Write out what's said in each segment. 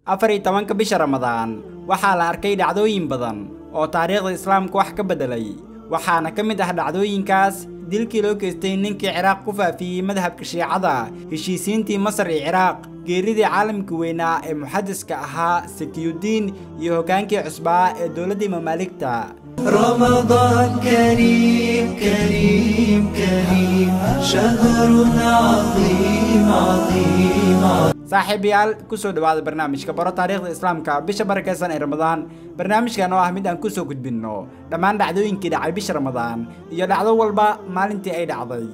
afar iyo tobanka bisha ramadaan waxaa la arkay dhacdooyin badan oo taariikhda islaamka wax ka beddelay waxaana ka mid ah dhacdooyinkaas dilkii loo geystay ninkii ciraaq ku faafiyey madhabka shiicada heshiisiintii masar iyo ciraaq geeridii caalamka weynaa ee muxadiska ahaa sakiyudiin iyo hoggaankii cusbaa ee dowladdii mamaaligta رمضان كريم كريم كريم شهر عظيم عظيم saaxiibayaal kusoo dhawaada barnaamijka baro taariikhda islaamka bisha barakaysan ee ramadaan barnaamijkan oo ah mid aan kusoo gudbinno dhammaan dhacdooyinkii dhacay bisha ramadaan iyo dhacdo walba maalintii ay dhacday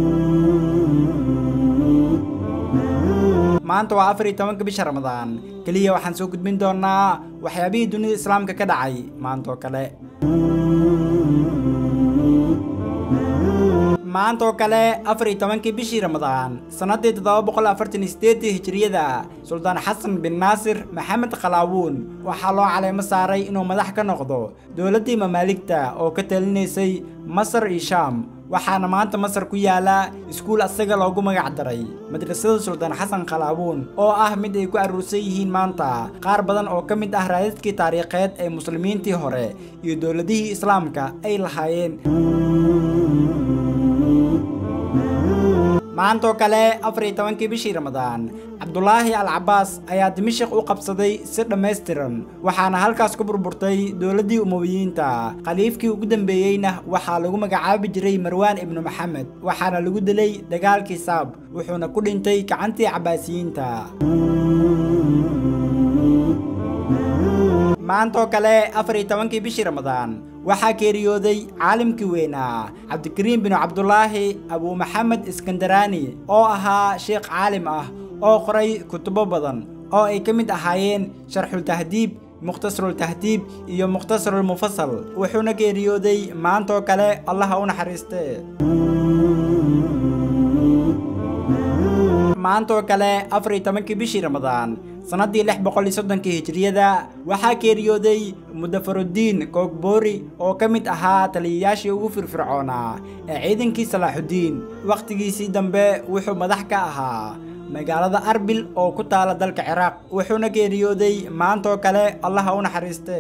maanta waa afar iyo tobanka bisha ramadaan keliya waxaan soo gudbin doonaa waxyaabihii dunida islaamka ka dhacay maantaoo kale maanta oo kale afar iyo tobankii bishii ramadaan sannaddii toddoba boqol afartan iyo sideedii hijiriyada suldaan xasan bin naasir maxamed khalaawuun waxaa loo caleemo saaray inuu madax ka noqdo dowladdii mamaaligta oo ka talinaysay masar iyo shaam waxaana maanta masar ku yaala iskuul asaga loogu magac daray madrasada suldaan xasan khalaawuun oo ah mid ay ku aruursan yihiin maanta qaar badan oo ka mid ah raadadkii taariikheed ee muslimiintii hore iyo dowladihii islaamka ay lahaayeen maantaoo kale afar iyo tobankii bishii ramadaan cabdulaahi al cabaas ayaa dimashik u qabsaday si dhammaystiran waxaana halkaas ku burburtay dowladdii umowiyiinta khaliifkii ugu dambeeyeyna waxaa lagu magacaabi jiray marwaan ibnu maxamed waxaana lagu dilay dagaalkii saab wuxuuna ku dhintay gacantii cabaasiyiinta maantaoo kale afar iyo tobankii bishii ramadaan waxaa geeriyooday caalimkii weynaa cabdikariim binu cabdulaahi abuu maxamed iskandaraani oo ahaa sheekh caalim ah oo qoray kutubo badan oo ay ka mid ahaayeen sharxultahdiib mukhtasarultahdiib iyo mukhtasarulmufasal wuxuuna geeriyooday maantaoo kale allaha u naxariiste maantaoo kale afar iyo tobankii bishii ramadaan sannaddii lix boqol iyo soddonkii hijiriyada waxaa geeriyooday mudafaruddiin koogboori oo ka mid ahaa taliyayaashii ugu firfircoonaa ee ciidankii salaaxuddiin wakhtigiisii dambe wuxuu madax ka ahaa magaalada arbil oo ku taala dalka ciraaq wuxuuna geeriyooday maantaoo kale allaha u naxariiste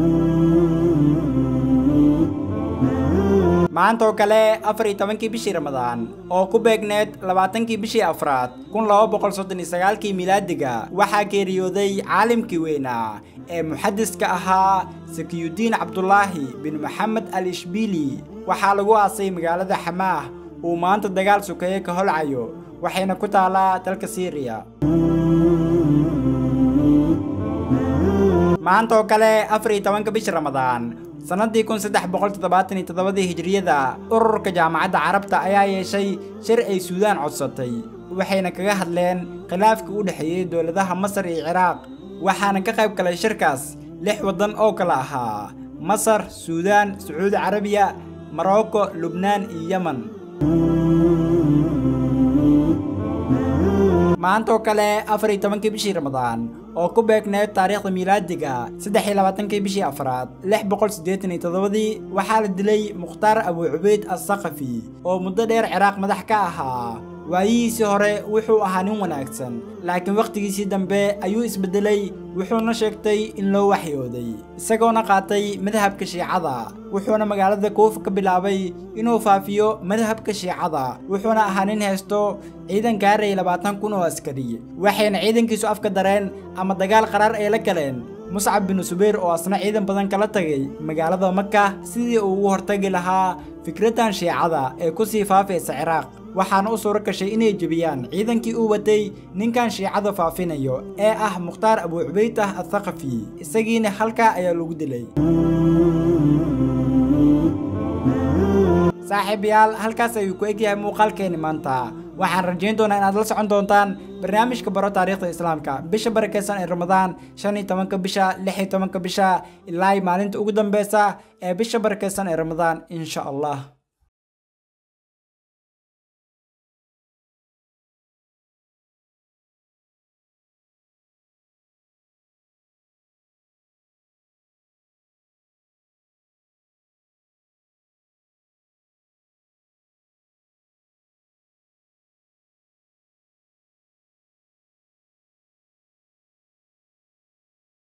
maantaoo kale afar iyo tobankii bishii ramadaan oo ku beegneed labaatankii bishii afraad kun laba boqol soddon iyo sagaalkii milaadiga waxaa geeriyooday caalimkii weynaa ee muxadiska ahaa sakiyudiin cabdulaahi bin maxamed al ishbiili waxaa lagu aasay magaalada xamaah uu maanta dagaal sukeeye ka holcayo waxayna ku taalaa dalka siiriya maanta oo kale afar iyo tobanka bisha ramadaan sannaddii kun saddex boqol toddobaatan iyo toddobadii hijiriyada ururka jaamacadda carabta ayaa yeeshay shir ay suudaan codsatay waxayna kaga hadleen khilaafkii u dhexeeyey dowladaha masar iyo ciraaq waxaana ka qayb galay shirkaas lix waddan oo kale ahaa masar suudaan sacuudi carabiya morocco lubnaan iyo yemen maanta oo kale afar iyo tobankii bishii ramadaan oo ku beegneed taariikhda miilaadiga saddex iyo labaatankii bishii afraad lix boqol siddeetan iyo toddobadii waxaa la dilay mukhtaar abuu cubeyd assaqafi oo muddo dheer ciraaq madax ka ahaa waayihiisii hore wuxuu ahaa nin wanaagsan laakiin wakhtigiisii dambe ayuu isbeddelay wuxuuna sheegtay in loo waxyooday isagoona qaatay madhabka shiicada wuxuuna magaalada kuufa ka bilaabay inuu faafiyo madhabka shiicada wuxuuna ahaa nin haysto ciidan gaaraya labaatan kun oo askari waxayna ciidankiisu afka dareen ama dagaal qaraar ay la galeen muscab binu subayr oo asna ciidan badan kala tagay magaalada maka sidii uu ugu hortagi lahaa fikraddan shiicada ee ku sii faafaysa ciraaq waxaana u suuro gashay inay jebiyaan ciidankii uu watay ninkan shiicada faafinayo ee ah mukhtaar abuu cubaydah athaqafi isagiina halkaa ayaa lagu dilay saaxiibayaal halkaas ayuu ku egyahay muuqaalkeeni maanta waxaan rajayn doonaa inaad la socon doontaan barnaamijka baro taariikhda islaamka bisha barakaysan ee ramadaan shan iyo tobanka bisha lix iyo tobanka bisha ilaa maalinta ugu dambeysa ee bisha barakaysan ee ramadaan insha allah